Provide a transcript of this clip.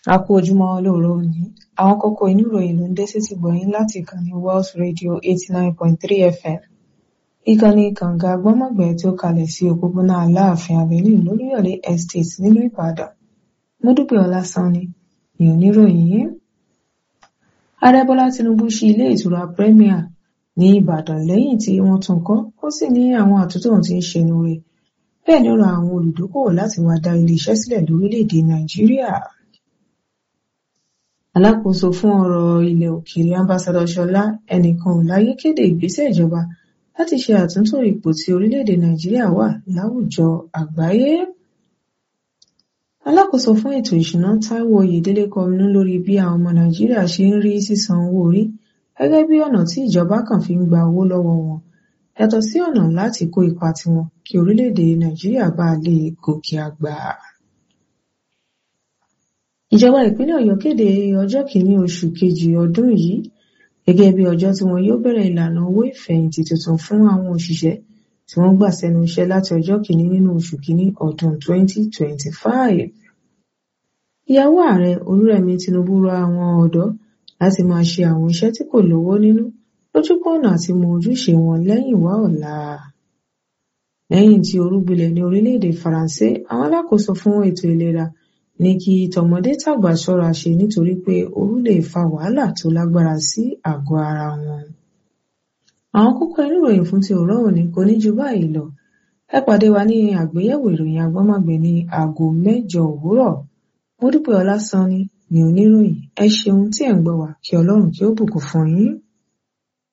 a kú ojúmọ́ lóòrọ̀ òní àwọn kókó inú ìròyìn ló ń dé sétí gbọ̀yìn láti ìkànnì Wells Radio eighty nine point three FM ìkànnì kànga gbọ́mọ̀gbẹ́ tí ó kalẹ̀ sí òpópónà Aláàfin Avenue lóríyọ̀lé Estate nílùú Ìbàdàn Mọ́dúpẹ́ Ọlásánni ni oníròyìn yìí Ààrẹ Bọ́lá Tinubu ṣí ilé ìtura Premier ní Ìbàdàn lẹ́yìn tí wọ́n tún kọ́ ó sì ní àwọn àtúntò tí ń ṣẹnu rẹ̀ bẹ́ẹ̀ ni ó rọ àwọn olùdókòwò láti wá dá ilé iṣẹ́ sílẹ̀ lórílẹ̀‐èdè Nàìjíríà alákòóso fún ọ̀rọ̀ ilẹ̀ òkèèrè ambassador Ṣọlá ẹnìkan ò láyé kéde ìgbésẹ̀ ìjọba láti ṣe àtúntò ipò tí orílẹ̀-èdè Nàìjíríà wà láwùjọ àgbáyé. alákòóso fún ètò ìṣúná Táíwò Oyèdélé kọminú lórí bí àwọn ọmọ Nàìjíríà ṣe ń rí sísan owó orí gẹ́gẹ́ bí ọ̀nà tí ìjọba kan fi ń gba owó lọ́wọ́ wọn yàtọ̀ sí ọ̀nà láti kó ipa tiwọn kí orílẹ̀-èdè Nàìjíríà bá lè gòkè àgbà ìjọba ìpínlẹ̀ Ọ̀yọ́ kéde ọjọ́ kìíní oṣù kejì ọdún yìí gẹ́gẹ́ bí ọjọ́ tí wọn yóò bẹ̀rẹ̀ ìlànà owó ìfẹ̀yìntì tuntun fún àwọn òṣìṣẹ́ tí wọ́n gbà sẹ́nu iṣẹ́ láti ọjọ́ kìíní nínú oṣù kìíní ọdún 2025. ìyàwó ààrẹ Olúrẹ̀mí Tinubu rọ àwọn ọ̀dọ́ láti máa ṣe àwọn iṣẹ́ tí kò lówó nínú lójúpọ̀nà àti mọ ojúṣe wọn lẹ́yìn wá ọ̀la. lẹ́yìn tí orú gbilẹ̀ ní orílẹ̀-èdè Faransé àwọn alákòóso fún ètò ìlera ní kí tọmọdé tàgbà ṣọ́ra ṣe nítorí pé ooru lè fa wàhálà tó lágbára sí àgọ́ ara wọn. àwọn kókó inú ìròyìn fún ti òró òní kò ní ju báyìí lọ ẹ pàdé wa ní àgbéyẹ̀wò ìròyìn agbọ́mọ̀gbẹ́ ní aago mẹ́jọ òwúrọ̀ Mọ́dúpẹ́ Ọlásánni ni oníròyìn ẹ ṣeun tí ẹ̀ ń gbọ́ wá kí Ọlọ́run kí ó bùkún fún yín.